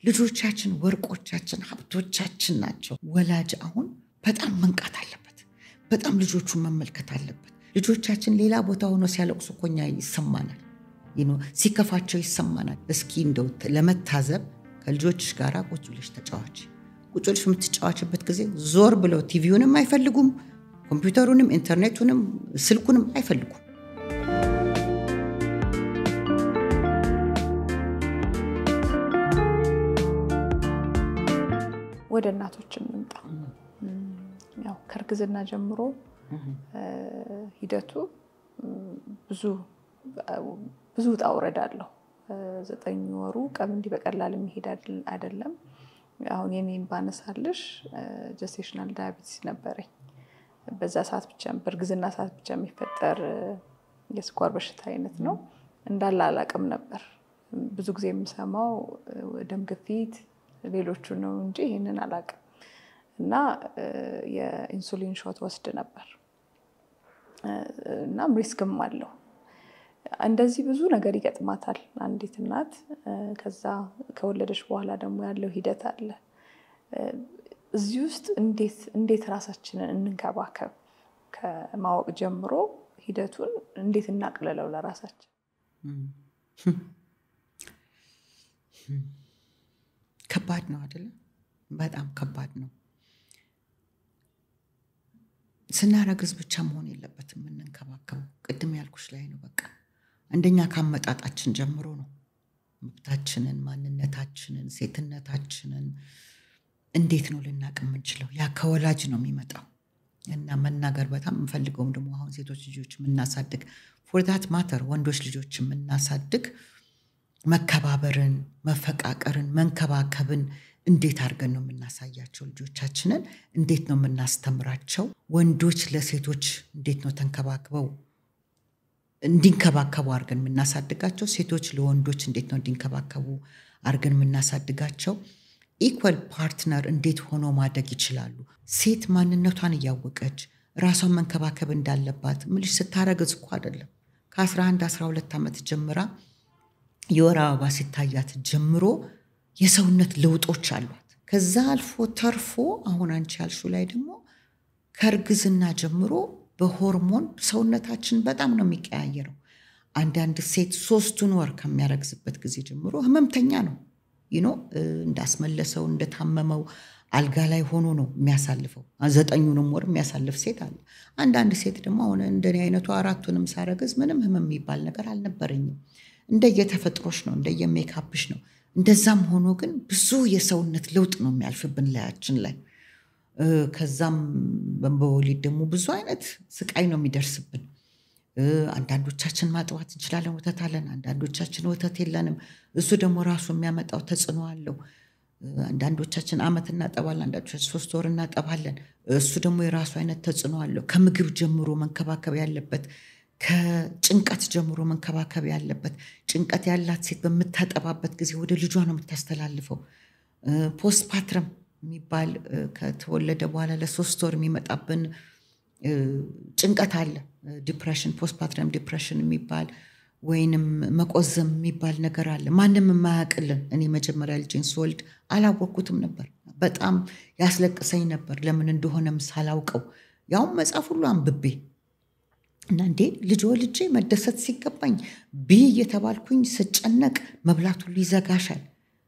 ልጆቻችን ወርቆቻችን፣ ሀብቶቻችን ናቸው። ወላጅ አሁን በጣም መንቃት አለበት። በጣም ልጆቹን መመልከት አለበት። ልጆቻችን ሌላ ቦታ ሆኖ ሲያለቅሱ እኮ እኛ ይሰማናል፣ ሲከፋቸው ይሰማናል። እስኪ እንደው ለመታዘብ ከልጆችሽ ጋር ቁጭ ብለሽ ተጫዋች። ቁጭ ብለሽ የምትጫዋችበት ጊዜ ዞር ብለው ቲቪውንም አይፈልጉም፣ ኮምፒውተሩንም፣ ኢንተርኔቱንም፣ ስልኩንም አይፈልጉም። ወደ እናቶች እንምጣ። ያው ከእርግዝና ጀምሮ ሂደቱ ብዙ ብዙ ውጣ ውረድ አለው። ዘጠኝ ወሩ ቀን እንዲህ በቀላል የሚሄድ አይደለም። አሁን የኔን ባነሳልሽ ጀስቴሽናል ዳያቤቲስ ነበረኝ። በዛ ሰዓት ብቻ በእርግዝና ሰዓት ብቻ የሚፈጠር የስኳር በሽታ አይነት ነው። እንዳለ አላቅም ነበር። ብዙ ጊዜ የምሰማው ደም ግፊት፣ ሌሎቹ ነው እንጂ ይህንን አላቅም። እና የኢንሱሊን ሾት ወስድ ነበር እናም ሪስክም አለው። እንደዚህ ብዙ ነገር ይገጥማታል አንዲት እናት። ከዛ ከወለደች በኋላ ደግሞ ያለው ሂደት አለ። እዚህ ውስጥ እንዴት እንዴት ራሳችንን እንንከባከብ ከማወቅ ጀምሮ ሂደቱን እንዴት እናቅልለው ለራሳችን? ከባድ ነው አይደለም? በጣም ከባድ ነው። ስናረግዝ ብቻ መሆን የለበትም የምንንከባከበው። ቅድም ያልኩሽ ላይ ነው። በቃ አንደኛ ከአመጣጣችን ጀምሮ ነው። መብታችንን፣ ማንነታችንን፣ ሴትነታችንን እንዴት ነው ልናቅ የምንችለው? ያ ከወላጅ ነው የሚመጣው እና መናገር በጣም የምንፈልገውም ደግሞ አሁን ሴቶች ልጆች የምናሳድግ ፎርዳት ማተር ወንዶች ልጆች የምናሳድግ መከባበርን፣ መፈቃቀርን፣ መንከባከብን እንዴት አድርገን ነው የምናሳያቸው? ልጆቻችንን እንዴት ነው የምናስተምራቸው? ወንዶች ለሴቶች እንዴት ነው ተንከባክበው እንዲንከባከቡ አድርገን የምናሳድጋቸው? ሴቶች ለወንዶች እንዴት ነው እንዲንከባከቡ አድርገን የምናሳድጋቸው? ኢኳል ፓርትነር እንዴት ሆኖ ማደግ ይችላሉ? ሴት ማንነቷን እያወቀች ራሷን መንከባከብ እንዳለባት ምልሽ ስታረግዝ እኮ አይደለም ከ11 12 ዓመት ጀምራ የወር አበባ ሲታያት ጀምሮ የሰውነት ለውጦች አሏት። ከዛ አልፎ ተርፎ አሁን አንቺ ያልሹ ላይ ደግሞ ከእርግዝና ጀምሮ በሆርሞን ሰውነታችን በጣም ነው የሚቀያየረው። አንዳንድ ሴት ሶስቱን ወር ከሚያረግዝበት ጊዜ ጀምሮ ህመምተኛ ነው ይኖ እንዳስመለሰው እንደታመመው አልጋ ላይ ሆኖ ነው የሚያሳልፈው። ዘጠኙንም ወር የሚያሳልፍ ሴት አለ። አንዳንድ ሴት ደግሞ አሁን እንደኔ አይነቱ አራቱንም ሳረግዝ ምንም ህመም የሚባል ነገር አልነበረኝም። እንደየተፈጥሮሽ ነው፣ እንደየሜካፕሽ ነው። እንደዛም ሆኖ ግን ብዙ የሰውነት ለውጥ ነው የሚያልፍብን ላያችን ላይ። ከዛም በወሊድ ደግሞ ብዙ አይነት ስቃይ ነው የሚደርስብን። አንዳንዶቻችን ማጥባት እንችላለን፣ ወተት አለን። አንዳንዶቻችን ወተት የለንም። እሱ ደግሞ ራሱ የሚያመጣው ተጽዕኖ አለው። አንዳንዶቻችን አመት እናጠባለን፣ አንዳንዶቻችን ሶስት ወር እናጠባለን። እሱ ደግሞ የራሱ አይነት ተጽዕኖ አለው። ከምግብ ጀምሮ መንከባከብ ያለበት ከጭንቀት ጀምሮ መንከባከብ ያለበት። ጭንቀት ያላት ሴት በምታጠባበት ጊዜ ወደ ልጇ ነው የምታስተላልፈው። ፖስት ፓትረም የሚባል ከተወለደ በኋላ ለሶስት ወር የሚመጣብን ጭንቀት አለ። ዲፕሬሽን፣ ፖስት ፓትረም ዲፕሬሽን የሚባል ወይንም መቆዘም የሚባል ነገር አለ። ማንም የማያውቅልን። እኔ መጀመሪያ ልጄን ስወልድ አላወቅኩትም ነበር። በጣም ያስለቅሰኝ ነበር፣ ለምን እንደሆነም ሳላውቀው ያውም መጽሐፍ ሁሉ አንብቤ እና እንዴ ልጅ ወልጄ መደሰት ሲገባኝ ብይ እየተባልኩኝ ስጨነቅ መብላት ሁሉ ይዘጋሻል።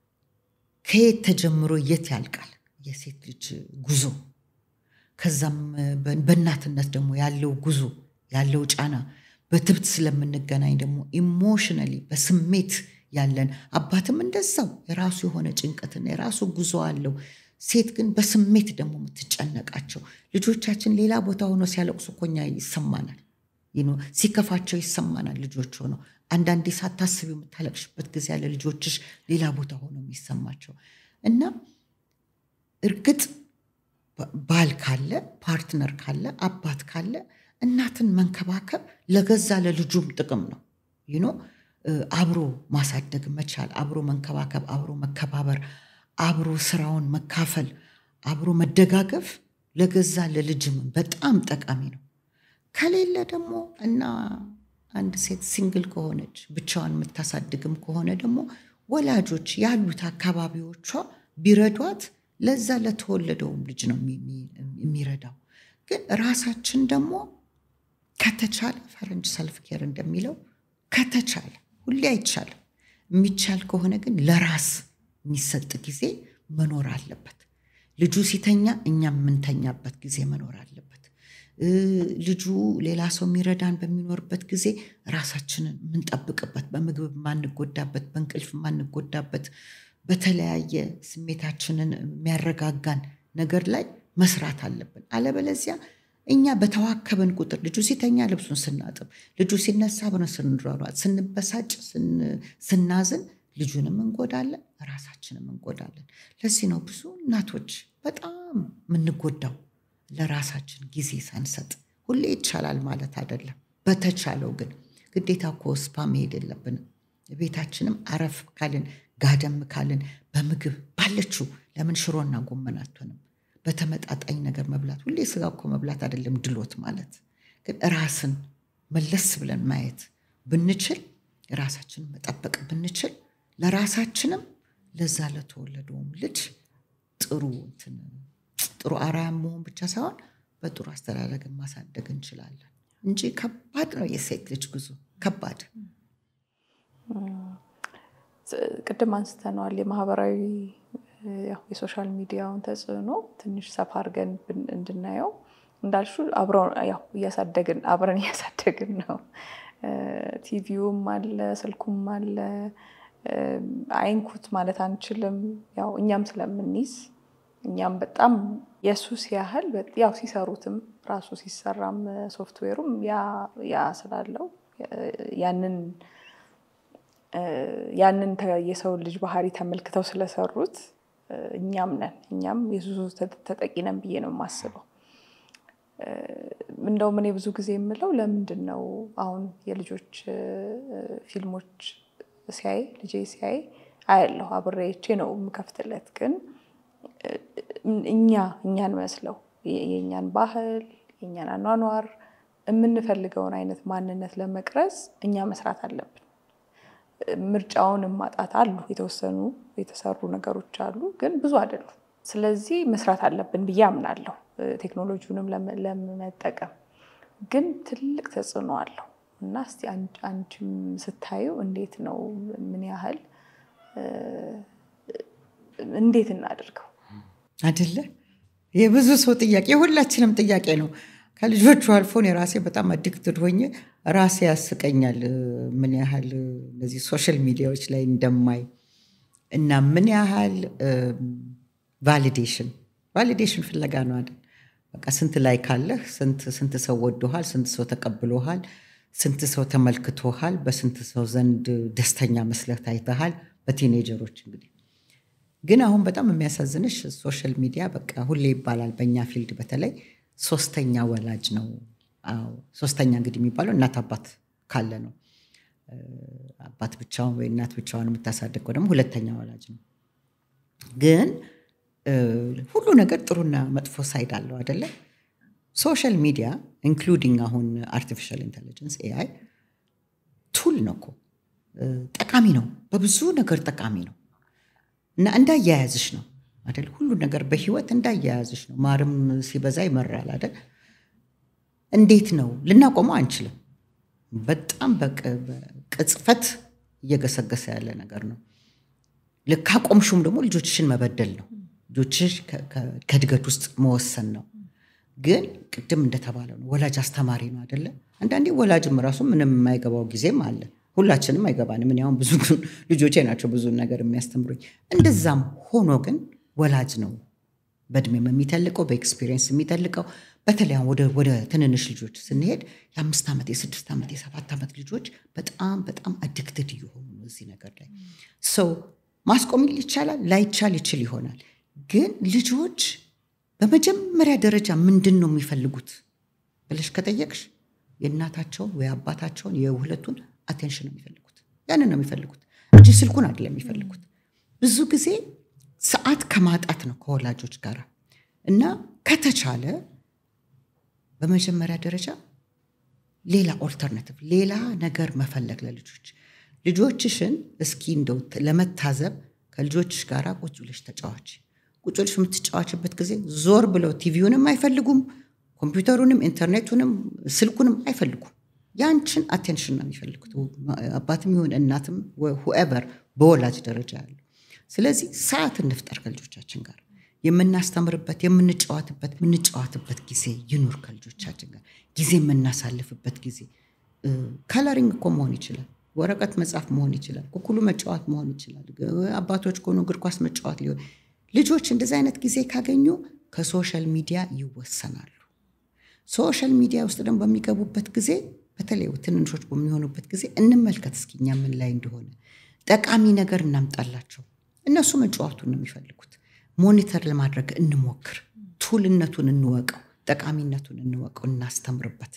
ከየት ተጀምሮ የት ያልቃል የሴት ልጅ ጉዞ? ከዛም በእናትነት ደግሞ ያለው ጉዞ ያለው ጫና በትብት ስለምንገናኝ ደግሞ ኢሞሽነሊ በስሜት ያለን አባትም እንደዛው የራሱ የሆነ ጭንቀትና የራሱ ጉዞ አለው። ሴት ግን በስሜት ደግሞ የምትጨነቃቸው ልጆቻችን ሌላ ቦታ ሆኖ ሲያለቅሱ እኮ እኛ ይሰማናል። ሲከፋቸው ይሰማናል። ልጆች ሆነው አንዳንዴ ሳታስቢው የምታለቅሽበት ጊዜ ያለ ልጆችሽ ሌላ ቦታ ሆኖ የሚሰማቸው እና እርግጥ ባል ካለ ፓርትነር ካለ አባት ካለ እናትን መንከባከብ ለገዛ ለልጁም ጥቅም ነው። ይኖ አብሮ ማሳደግ መቻል፣ አብሮ መንከባከብ፣ አብሮ መከባበር፣ አብሮ ስራውን መካፈል፣ አብሮ መደጋገፍ ለገዛ ለልጅም በጣም ጠቃሚ ነው። ከሌለ ደግሞ እና አንድ ሴት ሲንግል ከሆነች ብቻዋን የምታሳድግም ከሆነ ደግሞ ወላጆች ያሉት አካባቢዎቿ ቢረዷት ለዛ ለተወለደውም ልጅ ነው የሚረዳው። ግን ራሳችን ደግሞ ከተቻለ ፈረንጅ ሰልፍ ኬር እንደሚለው ከተቻለ ሁሌ አይቻልም። የሚቻል ከሆነ ግን ለራስ የሚሰጥ ጊዜ መኖር አለበት። ልጁ ሲተኛ እኛ የምንተኛበት ጊዜ መኖር አለበት። ልጁ ሌላ ሰው የሚረዳን በሚኖርበት ጊዜ ራሳችንን የምንጠብቅበት፣ በምግብ የማንጎዳበት፣ በእንቅልፍ የማንጎዳበት፣ በተለያየ ስሜታችንን የሚያረጋጋን ነገር ላይ መስራት አለብን። አለበለዚያ እኛ በተዋከብን ቁጥር ልጁ ሲተኛ ልብሱን ስናጥብ፣ ልጁ ሲነሳ ብለን ስንሯሯጥ፣ ስንበሳጭ፣ ስናዝን ልጁንም እንጎዳለን፣ ራሳችንም እንጎዳለን። ለዚህ ነው ብዙ እናቶች በጣም የምንጎዳው ለራሳችን ጊዜ ሳንሰጥ። ሁሌ ይቻላል ማለት አይደለም። በተቻለው ግን ግዴታ እኮ ስፓ መሄድ የለብንም። ቤታችንም አረፍ ካልን ጋደም ካልን በምግብ ባለችው ለምን ሽሮና ጎመን አትሆንም? በተመጣጣኝ ነገር መብላት። ሁሌ ስጋ እኮ መብላት አይደለም ድሎት ማለት ግን ራስን መለስ ብለን ማየት ብንችል ራሳችንን መጠበቅ ብንችል ለራሳችንም ለዛ ለተወለደውም ልጅ ጥሩ እንትን ጥሩ አርአያ መሆን ብቻ ሳይሆን በጥሩ አስተዳደግን ማሳደግ እንችላለን እንጂ ከባድ ነው የሴት ልጅ ጉዞ ከባድ። ቅድም አንስተነዋል የማህበራዊ የሶሻል ሚዲያውን ተጽዕኖ ትንሽ ሰፋ አድርገን እንድናየው እንዳልሹ እያሳደግን አብረን እያሳደግን ነው። ቲቪውም አለ፣ ስልኩም አለ። አይንኩት ማለት አንችልም። ያው እኛም ስለምንይዝ እኛም በጣም የሱስ ያህል ያው ሲሰሩትም ራሱ ሲሰራም ሶፍትዌሩም ያ ስላለው ያንን ያንን የሰው ልጅ ባህሪ ተመልክተው ስለሰሩት እኛም ነን እኛም የሱሱ ተጠቂ ነን ብዬ ነው የማስበው። እንደውም እኔ ብዙ ጊዜ የምለው ለምንድን ነው አሁን የልጆች ፊልሞች ሲያይ ልጄ ሲያይ አያለሁ አብሬቼ ነው የምከፍትለት። ግን እኛ እኛን መስለው የእኛን ባህል የእኛን አኗኗር የምንፈልገውን አይነት ማንነት ለመቅረጽ እኛ መስራት አለብን። ምርጫውን ማጣት አሉ፣ የተወሰኑ የተሰሩ ነገሮች አሉ፣ ግን ብዙ አይደሉም። ስለዚህ መስራት አለብን ብዬ አምናለሁ። ቴክኖሎጂውንም ለመጠቀም ግን ትልቅ ተጽዕኖ አለው እና እስቲ አንቺም ስታዩ እንዴት ነው? ምን ያህል እንዴት እናደርገው? አይደለ የብዙ ሰው ጥያቄ የሁላችንም ጥያቄ ነው። ከልጆቹ አልፎን የራሴ በጣም አዲክትድ ሆኜ ራሴ ያስቀኛል። ምን ያህል እነዚህ ሶሻል ሚዲያዎች ላይ እንደማይ እና ምን ያህል ቫሊዴሽን ቫሊዴሽን ፍለጋ ነው አይደል? በቃ ስንት ላይ ካለህ ስንት ሰው ወዶሃል፣ ስንት ሰው ተቀብሎሃል፣ ስንት ሰው ተመልክቶሃል፣ በስንት ሰው ዘንድ ደስተኛ መስለህ ታይተሃል። በቲኔጀሮች እንግዲህ ግን አሁን በጣም የሚያሳዝንሽ ሶሻል ሚዲያ በቃ ሁሌ ይባላል በእኛ ፊልድ በተለይ ሶስተኛ ወላጅ ነው። አዎ ሶስተኛ እንግዲህ የሚባለው እናት አባት ካለ ነው። አባት ብቻውን ወይ እናት ብቻዋን የምታሳድገው ደግሞ ሁለተኛ ወላጅ ነው። ግን ሁሉ ነገር ጥሩና መጥፎ ሳይድ አለው አይደለ? ሶሻል ሚዲያ ኢንክሉዲንግ አሁን አርቲፊሻል ኢንቴሊጀንስ ኤአይ ቱል ነው እኮ ጠቃሚ ነው፣ በብዙ ነገር ጠቃሚ ነው እና እንዳያያዝሽ ነው አይደል? ሁሉ ነገር በህይወት እንዳያያዝሽ ነው። ማርም ሲበዛ ይመራል አይደል? እንዴት ነው ልናቆመው አንችልም። በጣም በቅጽፈት እየገሰገሰ ያለ ነገር ነው። ልክ አቆምሹም ደግሞ ልጆችሽን መበደል ነው። ልጆችሽ ከእድገት ውስጥ መወሰን ነው። ግን ቅድም እንደተባለው ነው ወላጅ አስተማሪ ነው አይደለ? አንዳንዴ ወላጅም ራሱ ምንም የማይገባው ጊዜም አለ። ሁላችንም አይገባንም። እኔ አሁን ብዙ ልጆቼ ናቸው ብዙ ነገር የሚያስተምሩኝ። እንደዛም ሆኖ ግን ወላጅ ነው በእድሜም የሚተልቀው በኤክስፒሪየንስ የሚተልቀው። በተለይ ወደ ትንንሽ ልጆች ስንሄድ የአምስት ዓመት የስድስት ዓመት የሰባት ዓመት ልጆች በጣም በጣም አዲክትድ እየሆኑ ነው እዚህ ነገር ላይ ሰው ማስቆም ይቻላል፣ ላይቻል ይችል ይሆናል። ግን ልጆች በመጀመሪያ ደረጃ ምንድን ነው የሚፈልጉት ብለሽ ከጠየቅሽ የእናታቸውን ወይ አባታቸውን የሁለቱን አቴንሽን ነው የሚፈልጉት። ያንን ነው የሚፈልጉት እንጂ ስልኩን አይደለም የሚፈልጉት። ብዙ ጊዜ ሰዓት ከማጣት ነው ከወላጆች ጋር እና ከተቻለ በመጀመሪያ ደረጃ ሌላ ኦልተርናቲቭ ሌላ ነገር መፈለግ ለልጆች ልጆችሽን እስኪ እንደው ለመታዘብ ከልጆችሽ ጋር ቁጭ ብለሽ ተጫዋች። ቁጭ ብለሽ የምትጫዋችበት ጊዜ ዞር ብለው ቲቪውንም አይፈልጉም፣ ኮምፒውተሩንም፣ ኢንተርኔቱንም፣ ስልኩንም አይፈልጉም። ያንችን አቴንሽን ነው የሚፈልጉት፣ አባትም ይሁን እናትም ሁኤቨር በወላጅ ደረጃ ያለው። ስለዚህ ሰዓት እንፍጠር ከልጆቻችን ጋር የምናስተምርበት የምንጫወትበት የምንጫወትበት ጊዜ ይኑር ከልጆቻችን ጋር ጊዜ የምናሳልፍበት ጊዜ ከለሪንግ እኮ መሆን ይችላል። ወረቀት መጻፍ መሆን ይችላል። ኩኩሉ መጫወት መሆን ይችላል። አባቶች ከሆኑ እግር ኳስ መጫወት ሊሆን ልጆች እንደዚህ አይነት ጊዜ ካገኙ ከሶሻል ሚዲያ ይወሰናሉ። ሶሻል ሚዲያ ውስጥ ደግሞ በሚገቡበት ጊዜ በተለይ ትንንሾች በሚሆኑበት ጊዜ እንመልከት እስኪ እኛ ምን ላይ እንደሆነ ጠቃሚ ነገር እናምጣላቸው። እነሱ መጫወቱን ነው የሚፈልጉት። ሞኒተር ለማድረግ እንሞክር። ቱልነቱን እንወቀው፣ ጠቃሚነቱን እንወቀው፣ እናስተምርበት።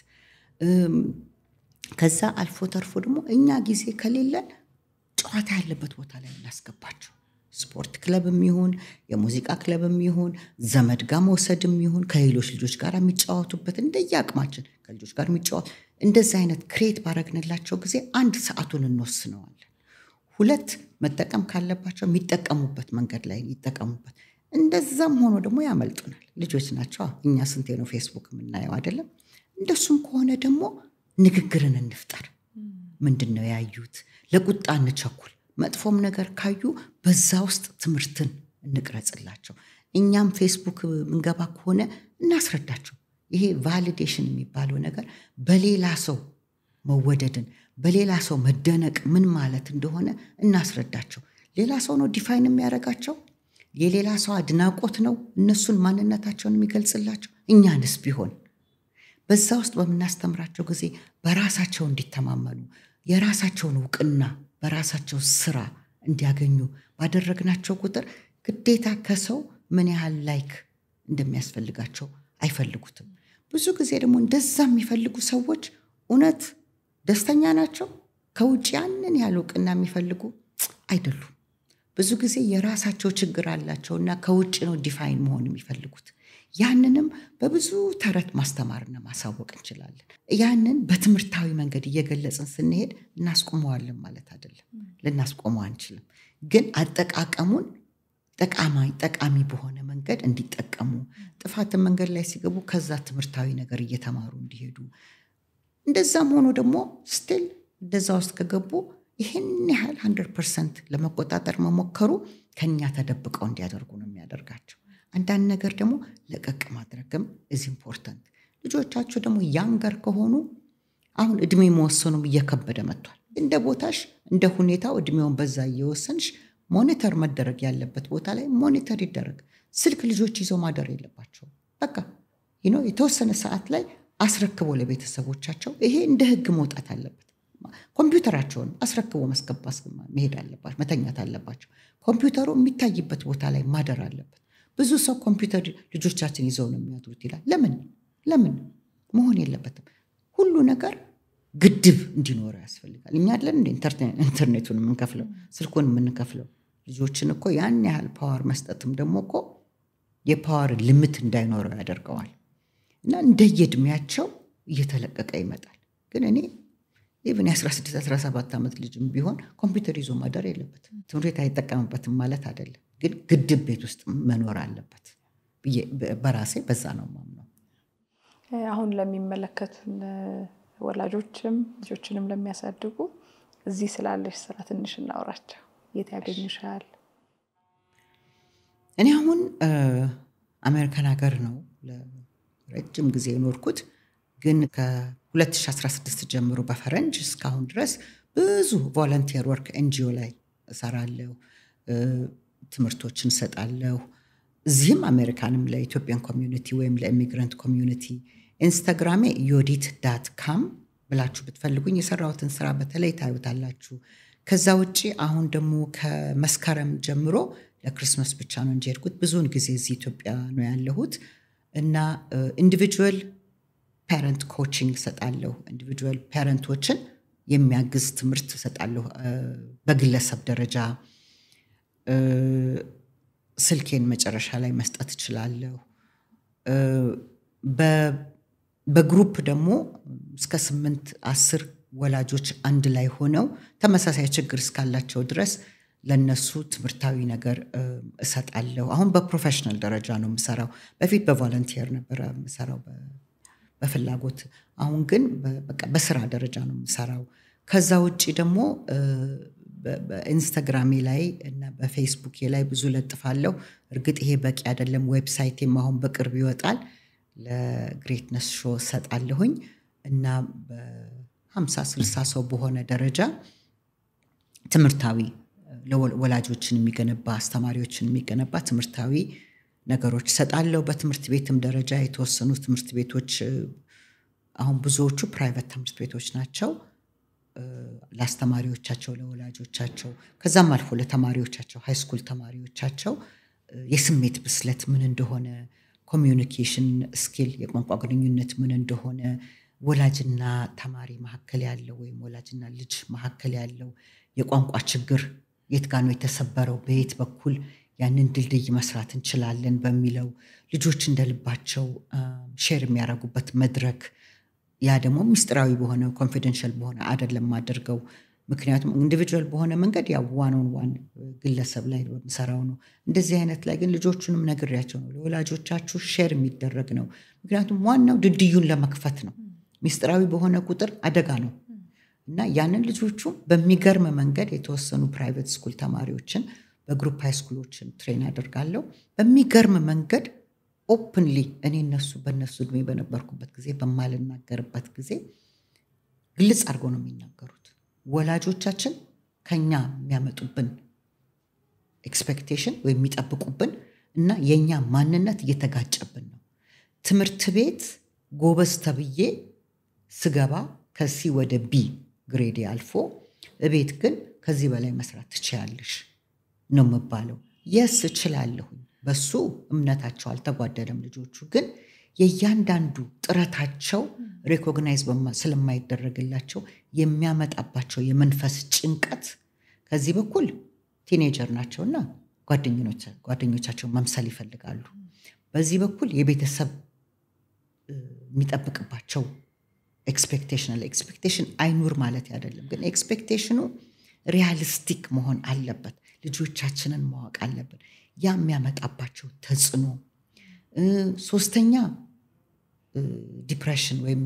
ከዛ አልፎ ተርፎ ደግሞ እኛ ጊዜ ከሌለን ጨዋታ ያለበት ቦታ ላይ እናስገባቸው። ስፖርት ክለብም ይሁን የሙዚቃ ክለብም ይሁን ዘመድ ጋር መውሰድም ይሁን ከሌሎች ልጆች ጋር የሚጫወቱበት እንደየ አቅማችን ከልጆች ጋር የሚጫወት እንደዚህ አይነት ክሬት ባረግንላቸው ጊዜ አንድ ሰዓቱን እንወስነዋለን። ሁለት መጠቀም ካለባቸው የሚጠቀሙበት መንገድ ላይ ይጠቀሙበት። እንደዛም ሆኖ ደግሞ ያመልጡናል። ልጆች ናቸው። እኛ ስንቴ ነው ፌስቡክ የምናየው አይደለም? እንደሱም ከሆነ ደግሞ ንግግርን እንፍጠር። ምንድን ነው ያዩት? ለቁጣ እንቸኩል። መጥፎም ነገር ካዩ በዛ ውስጥ ትምህርትን እንቅረጽላቸው። እኛም ፌስቡክ ምንገባ ከሆነ እናስረዳቸው። ይሄ ቫሊዴሽን የሚባለው ነገር በሌላ ሰው መወደድን በሌላ ሰው መደነቅ ምን ማለት እንደሆነ እናስረዳቸው። ሌላ ሰው ነው ዲፋይን የሚያደርጋቸው። የሌላ ሰው አድናቆት ነው እነሱን ማንነታቸውን የሚገልጽላቸው። እኛንስ ቢሆን በዛ ውስጥ በምናስተምራቸው ጊዜ በራሳቸው እንዲተማመኑ የራሳቸውን እውቅና በራሳቸው ስራ እንዲያገኙ ባደረግናቸው ቁጥር ግዴታ ከሰው ምን ያህል ላይክ እንደሚያስፈልጋቸው አይፈልጉትም። ብዙ ጊዜ ደግሞ እንደዛ የሚፈልጉ ሰዎች እውነት ደስተኛ ናቸው? ከውጭ ያንን ያህል እውቅና የሚፈልጉ አይደሉም። ብዙ ጊዜ የራሳቸው ችግር አላቸውና ከውጭ ነው ዲፋይን መሆን የሚፈልጉት። ያንንም በብዙ ተረት ማስተማርና ማሳወቅ እንችላለን። ያንን በትምህርታዊ መንገድ እየገለጽን ስንሄድ እናስቆመዋለን ማለት አይደለም። ልናስቆመው አንችልም። ግን አጠቃቀሙን ጠቃሚ ጠቃሚ በሆነ መንገድ እንዲጠቀሙ ጥፋትን መንገድ ላይ ሲገቡ ከዛ ትምህርታዊ ነገር እየተማሩ እንዲሄዱ እንደዛም ሆኖ ደግሞ ስቲል እንደዛ ውስጥ ከገቡ ይህን ያህል ሀንድረድ ፐርሰንት ለመቆጣጠር መሞከሩ ከኛ ተደብቀው እንዲያደርጉ ነው የሚያደርጋቸው። አንዳንድ ነገር ደግሞ ለቀቅ ማድረግም ኢዝ ኢምፖርታንት። ልጆቻቸው ደግሞ ያንገር ከሆኑ አሁን እድሜ መወሰኑም እየከበደ መጥቷል። እንደ ቦታሽ እንደ ሁኔታው እድሜውን በዛ እየወሰንሽ ሞኒተር መደረግ ያለበት ቦታ ላይ ሞኒተር ይደረግ። ስልክ ልጆች ይዘው ማደር የለባቸውም። በቃ የተወሰነ ሰዓት ላይ አስረክቦ ለቤተሰቦቻቸው ይሄ እንደ ህግ መውጣት አለበት። ኮምፒውተራቸውን አስረክቦ መስገባ መሄድ አለባቸው፣ መተኛት አለባቸው። ኮምፒውተሩ የሚታይበት ቦታ ላይ ማደር አለበት። ብዙ ሰው ኮምፒውተር ልጆቻችን ይዘው ነው የሚያድሩት ይላል። ለምን ለምን መሆን የለበትም። ሁሉ ነገር ግድብ እንዲኖረው ያስፈልጋል። እኛ አለን እንደ ኢንተርኔቱን የምንከፍለው ስልኩን የምንከፍለው ልጆችን እኮ ያን ያህል ፓወር መስጠትም ደግሞ እኮ የፓወር ልምት እንዳይኖረው ያደርገዋል። እና እንደየእድሜያቸው እየተለቀቀ ይመጣል። ግን እኔ ኢቭን የ16 17 ዓመት ልጅም ቢሆን ኮምፒውተር ይዞ ማደር የለበትም። ትምህርት ቤት አይጠቀምበትም ማለት አይደለም፣ ግን ግድብ ቤት ውስጥ መኖር አለበት ብዬ በራሴ በዛ ነው የማምነው። አሁን ለሚመለከቱን ወላጆችም ልጆችንም ለሚያሳድጉ እዚህ ስላለሽ ስራ ትንሽ እናውራቸው። የት ያገኙሻል? እኔ አሁን አሜሪካን ሀገር ነው ለረጅም ጊዜ የኖርኩት። ግን ከ2016 ጀምሮ በፈረንጅ እስካሁን ድረስ ብዙ ቮለንቲር ወርክ ኤንጂኦ ላይ እሰራለሁ፣ ትምህርቶችን እሰጣለሁ። እዚህም አሜሪካንም ለኢትዮጵያን ኮሚዩኒቲ ወይም ለኢሚግራንት ኮሚዩኒቲ ኢንስታግራሜ ዮዲት ዳት ካም ብላችሁ ብትፈልጉኝ የሰራሁትን ስራ በተለይ ታዩታላችሁ። ከዛ ውጭ አሁን ደግሞ ከመስከረም ጀምሮ ለክርስመስ ብቻ ነው እንጂ ሄድኩት። ብዙውን ጊዜ እዚህ ኢትዮጵያ ነው ያለሁት እና ኢንዲቪጁዋል ፓረንት ኮችንግ እሰጣለሁ። ኢንዲቪጁዋል ፓረንቶችን የሚያግዝ ትምህርት እሰጣለሁ በግለሰብ ደረጃ። ስልኬን መጨረሻ ላይ መስጠት እችላለሁ። በግሩፕ ደግሞ እስከ ስምንት አስር ወላጆች አንድ ላይ ሆነው ተመሳሳይ ችግር እስካላቸው ድረስ ለነሱ ትምህርታዊ ነገር እሰጣለሁ። አሁን በፕሮፌሽናል ደረጃ ነው የምሰራው። በፊት በቮለንቲየር ነበረ የምሰራው በፍላጎት። አሁን ግን በቃ በስራ ደረጃ ነው የምሰራው። ከዛ ውጭ ደግሞ በኢንስታግራሜ ላይ እና በፌስቡኬ ላይ ብዙ ለጥፋለሁ። እርግጥ ይሄ በቂ አይደለም። ዌብሳይቴም አሁን በቅርብ ይወጣል። ለግሬትነስ ሾ ሰጣለሁኝ እና በሀምሳ ስልሳ ሰው በሆነ ደረጃ ትምህርታዊ ወላጆችን የሚገነባ አስተማሪዎችን የሚገነባ ትምህርታዊ ነገሮች ሰጣለሁ። በትምህርት ቤትም ደረጃ የተወሰኑ ትምህርት ቤቶች አሁን ብዙዎቹ ፕራይቬት ትምህርት ቤቶች ናቸው። ለአስተማሪዎቻቸው፣ ለወላጆቻቸው ከዛም አልፎ ለተማሪዎቻቸው ሃይስኩል ተማሪዎቻቸው የስሜት ብስለት ምን እንደሆነ፣ ኮሚዩኒኬሽን ስኪል የቋንቋ ግንኙነት ምን እንደሆነ፣ ወላጅና ተማሪ መካከል ያለው ወይም ወላጅና ልጅ መካከል ያለው የቋንቋ ችግር የት ጋ ነው የተሰበረው፣ በየት በኩል ያንን ድልድይ መስራት እንችላለን በሚለው ልጆች እንደልባቸው ሼር የሚያደርጉበት መድረክ ያ ደግሞ ምስጢራዊ በሆነ ኮንፊደንሻል በሆነ አይደለም አድርገው ምክንያቱም ኢንዲቪጁዋል በሆነ መንገድ ያው ዋን ኦን ዋን ግለሰብ ላይ በምሰራው ነው። እንደዚህ አይነት ላይ ግን ልጆቹንም ነግሬያቸው ነው ለወላጆቻችሁ ሼር የሚደረግ ነው። ምክንያቱም ዋናው ድልድዩን ለመክፈት ነው። ምስጢራዊ በሆነ ቁጥር አደጋ ነው እና ያንን ልጆቹ በሚገርም መንገድ የተወሰኑ ፕራይቬት ስኩል ተማሪዎችን በግሩፕ ሃይስኩሎችን ትሬን አደርጋለሁ። በሚገርም መንገድ ኦፕንሊ እኔ እነሱ በእነሱ እድሜ በነበርኩበት ጊዜ በማልናገርበት ጊዜ ግልጽ አድርገው ነው የሚናገሩት። ወላጆቻችን ከኛ የሚያመጡብን ኤክስፔክቴሽን ወይም የሚጠብቁብን እና የእኛ ማንነት እየተጋጨብን ነው። ትምህርት ቤት ጎበዝ ተብዬ ስገባ ከሲ ወደ ቢ ግሬዴ አልፎ እቤት ግን ከዚህ በላይ መስራት ትችያለሽ ነው የምባለው። የስ እችላለሁኝ። በሱ እምነታቸው አልተጓደለም። ልጆቹ ግን የእያንዳንዱ ጥረታቸው ሬኮግናይዝ ስለማይደረግላቸው የሚያመጣባቸው የመንፈስ ጭንቀት ከዚህ በኩል ቲኔጀር ናቸውና ጓደኞቻቸው መምሰል ይፈልጋሉ። በዚህ በኩል የቤተሰብ የሚጠብቅባቸው ኤክስፔክቴሽን አለ። ኤክስፔክቴሽን አይኑር ማለት አይደለም፣ ግን ኤክስፔክቴሽኑ ሪያሊስቲክ መሆን አለበት። ልጆቻችንን ማወቅ አለብን። ያ የሚያመጣባቸው ተጽዕኖ። ሶስተኛ ዲፕሬሽን ወይም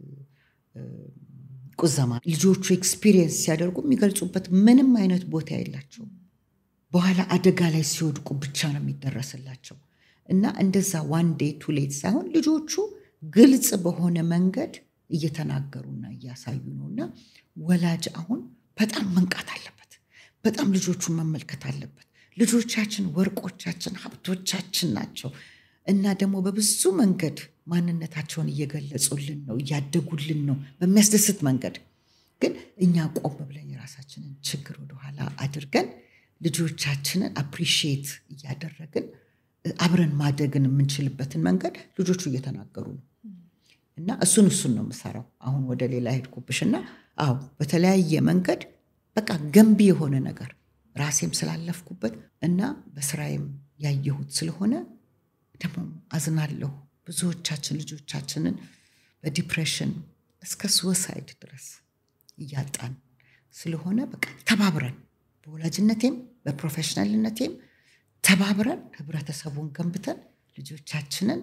ቁዘማ ልጆቹ ኤክስፒሪየንስ ሲያደርጉ የሚገልጹበት ምንም አይነት ቦታ የላቸው። በኋላ አደጋ ላይ ሲወድቁ ብቻ ነው የሚደረስላቸው እና እንደዛ ዋን ዴይ ቱ ሌት ሳይሆን ልጆቹ ግልጽ በሆነ መንገድ እየተናገሩና እያሳዩ ነው እና ወላጅ አሁን በጣም መንቃት አለበት። በጣም ልጆቹን መመልከት አለበት። ልጆቻችን ወርቆቻችን፣ ሀብቶቻችን ናቸው እና ደግሞ በብዙ መንገድ ማንነታቸውን እየገለጹልን ነው፣ እያደጉልን ነው በሚያስደስት መንገድ። ግን እኛ ቆም ብለን የራሳችንን ችግር ወደኋላ አድርገን ልጆቻችንን አፕሪሺየት እያደረግን አብረን ማደግን የምንችልበትን መንገድ ልጆቹ እየተናገሩ ነው እና እሱን እሱን ነው የምሰራው። አሁን ወደ ሌላ ሄድኩብሽ እና አዎ በተለያየ መንገድ በቃ ገንቢ የሆነ ነገር ራሴም ስላለፍኩበት እና በስራዬም ያየሁት ስለሆነ ደግሞ አዝናለሁ። ብዙዎቻችን ልጆቻችንን በዲፕሬሽን እስከ ስወሳይድ ድረስ እያጣን ስለሆነ በቃ ተባብረን በወላጅነቴም በፕሮፌሽናልነቴም ተባብረን ህብረተሰቡን ገንብተን ልጆቻችንን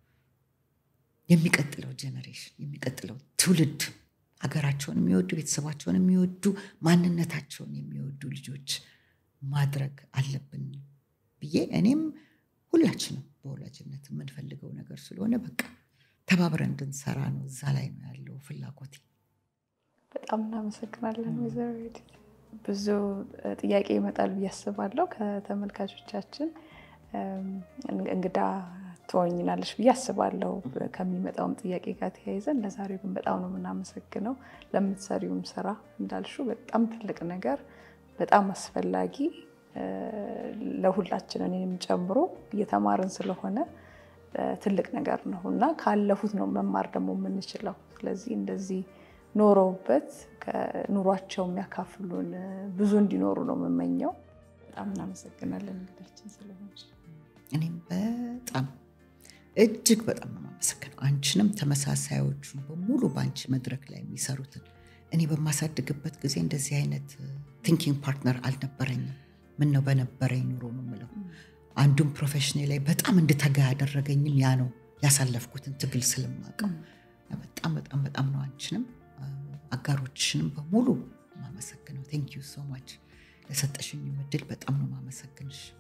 የሚቀጥለው ጀኔሬሽን የሚቀጥለው ትውልድ ሀገራቸውን የሚወዱ ቤተሰባቸውን የሚወዱ ማንነታቸውን የሚወዱ ልጆች ማድረግ አለብን ብዬ እኔም ሁላችንም በወላጅነት የምንፈልገው ነገር ስለሆነ በቃ ተባብረን እንድንሰራ ነው። እዛ ላይ ነው ያለው ፍላጎቴ። በጣም እናመሰግናለን ወይዘሮ ዩዲት። ብዙ ጥያቄ ይመጣል ብዬ አስባለሁ ከተመልካቾቻችን። እንግዳ ትሆኝናለሽ ብዬ አስባለሁ ከሚመጣውም ጥያቄ ጋር ተያይዘን። ለዛሬው ግን በጣም ነው የምናመሰግነው ለምትሰሪውም ስራ እንዳልሽው በጣም ትልቅ ነገር በጣም አስፈላጊ ለሁላችን እኔንም ጨምሮ እየተማርን ስለሆነ ትልቅ ነገር ነው እና ካለፉት ነው መማር ደግሞ የምንችለው። ስለዚህ እንደዚህ ኖረውበት ኑሯቸው የሚያካፍሉን ብዙ እንዲኖሩ ነው የምመኘው። በጣም እናመሰግናለን እንግዳችን ስለሆንሽ። እኔም በጣም እጅግ በጣም ነው የማመሰግነው። አንቺንም ተመሳሳዮቹን በሙሉ በአንቺ መድረክ ላይ የሚሰሩትን እኔ በማሳድግበት ጊዜ እንደዚህ አይነት ቲንኪንግ ፓርትነር አልነበረኝም። ምን ነው በነበረኝ ኑሮ ነው የምለው። አንዱም ፕሮፌሽኔ ላይ በጣም እንድተጋ ያደረገኝም ያ ነው ያሳለፍኩትን ትግል ስለማውቀው በጣም በጣም በጣም ነው አንቺንም አጋሮችሽንም በሙሉ ማመሰግነው። ቴንክ ዩ ሶ ማች ለሰጠሽኝ እድል በጣም ነው ማመሰግንሽ።